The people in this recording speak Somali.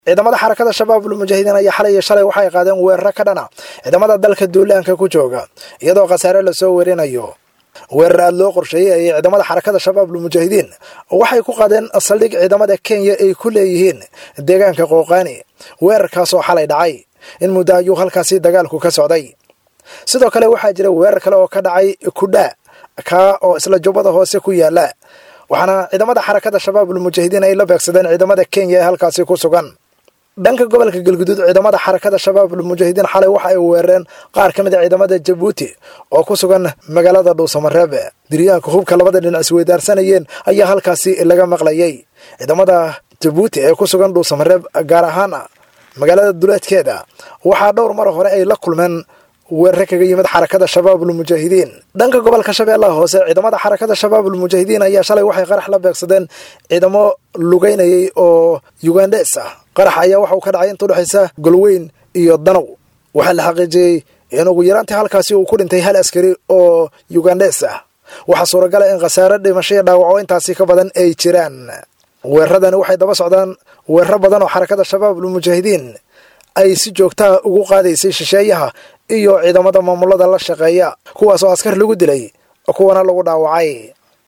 ciidamada xarakada shabaabul mujaahidiin ayaa xalay iyo shalay waxay qaadeen weeraro ka dhana ciidamada dalka duulaanka ku jooga iyadoo khasaare lasoo werinayo weerar aad loo qorsheeyey ayay ciidamada xarakada shabaabul mujaahidiin waxay ku qaadeen saldhig ciidamada kenya ay ku leeyihiin deegaanka qooqaani weerarkaasoo xalay dhacay in muddo ayuu halkaasi dagaalku ka socday sidoo kale waxaa jira weerar kale oo ka dhacay kudha kaa oo isla jubbada hoose ku yaala waxaana ciidamada xarakada shabaabul mujaahidiin ay la beegsadeen ciidamada kenya ee halkaasi ku sugan dhanka gobolka galguduud ciidamada xarakada shabaabul mujaahidiin xalay waxa ay weerareen qaar ka mid a ciidamada jabuuti oo ku sugan magaalada dhuusamareeb diryaanka hubka labada dhinac isweydaarsanayeen ayaa halkaasi laga maqlayay ciidamada jabuuti ee ku sugan dhuusamareeb gaar ahaan magaalada duleedkeeda waxaa dhowr mar hore ay la kulmeen weerare kaga yimid xarakada shabaabul mujaahidiin dhanka gobolka shabeellaha hoose ciidamada xarakada shabaabul mujaahidiin ayaa shalay waxay qarax la beegsadeen ciidamo lugeynayay oo yugandhes ah qarax ayaa waxa uu ka dhacay inta udhexaysa golweyn iyo danow waxaa la xaqiijiyey in ugu yaraantii halkaasi uu ku dhintay hal askari oo yugandhes ah waxaa suuragala in khasaare dhimasho iyo dhaawaco intaasi ka badan ay jiraan weeraradani waxay daba socdaan weeraro badan oo xarakada shabaabul mujaahidiin ay si joogtaa ugu qaadaysay shisheeyaha iyo ciidamada maamulada la shaqeeya kuwaas oo askar lagu dilay kuwana lagu dhaawacay